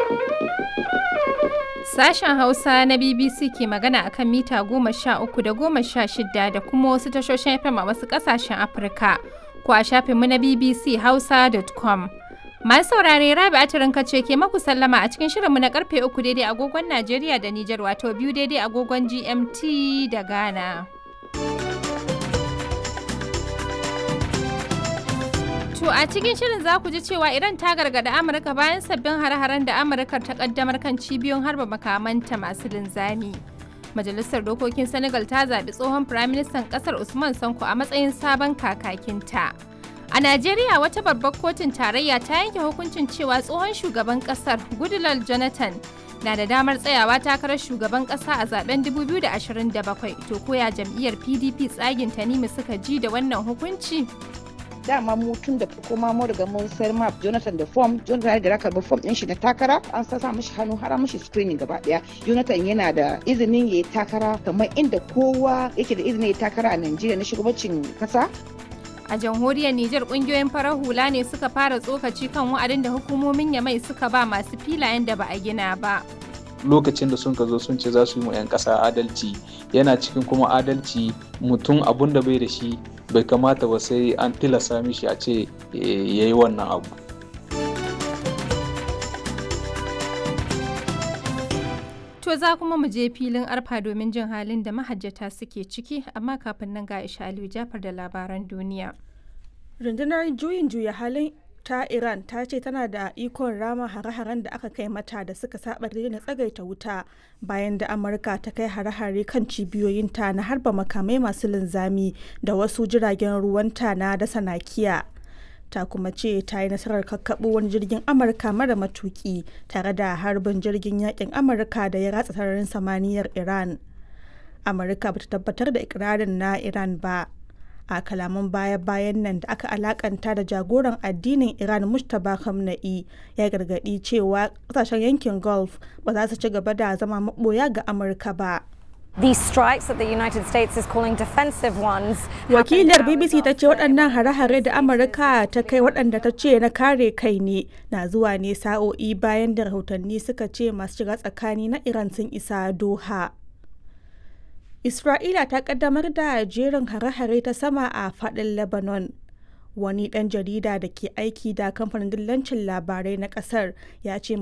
Sashen Hausa na BBC ke magana akan mita goma sha uku da goma sha shida da kuma wasu tashoshin FM a wasu ƙasashen Afirka ko a shafinmu na BBC Hausa.com. Masu saurare Rabi Atirin ce ke maku sallama a cikin shirinmu na karfe uku daidai agogon Najeriya da Nijar wato biyu daidai agogon GMT da Ghana. To a cikin shirin za ku ji cewa Iran ta gargada Amurka bayan sabbin hare-haren da Amurka ta kaddamar kan cibiyoyin harba makamanta masu linzami. Majalisar Dokokin Senegal ta zaɓi tsohon Firaministan ƙasar Usman Sanko a matsayin sabon kakakinta. A Najeriya wata babbar kotun tarayya ta yanke hukuncin cewa tsohon shugaban ƙasar Goodluck Jonathan na da damar tsayawa takarar shugaban ƙasa a zaben 2027 to koya jam'iyyar PDP tsagin Tanimu suka ji da wannan hukunci. dama mu tun da farko ma mu riga mun sayar ma Jonathan da form Jonathan da raka form din shi na takara an sa mishi hannu har mishi screening gaba daya Jonathan yana da izinin yayi takara kamar inda kowa yake da izinin yayi takara a Najeriya na shugabancin kasa A jamhuriyar Nijar kungiyoyin farar hula ne suka fara tsokaci kan wa'adin da hukumomin Yamai suka ba masu filayen da ba a gina ba. lokacin da sun ka zo sun ce za su yi mu 'yan ƙasa adalci yana cikin kuma adalci mutum abun da bai da shi bai kamata ba sai an tilasta mishi a ce ya yi wannan abu To za kuma mu je filin arfa domin jin halin da mahajjata suke ciki amma kafin nan ga Isha Aliyu Jafar da labaran duniya. rundunar juyin juya halin ta iran ta ce tana da ikon rama hare-haren da aka kai mata da suka saba na tsagaita wuta bayan da amurka ta kai hare-hare kan cibiyoyinta na harba makamai masu linzami da wasu jiragen ruwanta na dasa nakiya ta kuma ce ta yi nasarar kakkaɓo wani jirgin amurka mara matuki tare da harbin jirgin yakin amurka da ya ratsa sararin samaniyar iran amurka bata tabbatar da ikirarin na iran ba a kalaman baya-bayan nan da aka alakanta da jagoran addinin iran mustapha khamenei ya gargadi cewa kasashen yankin gulf ba za su ci gaba da zama maboya ga amurka ba These strikes that the United States is calling defensive ones. wakilar bbc ta ce waɗannan hare-hare da amurka ta kai waɗanda ta ce na kare kai ne na zuwa ne sa'o'i bayan da rahotanni suka ce masu shiga tsakani na iran sun isa doha Isra'ila ta kaddamar da jerin hare-hare ta sama a fadin Lebanon. Wani ɗan jarida da ke aiki da kamfanin dillancin labarai na ƙasar ya ce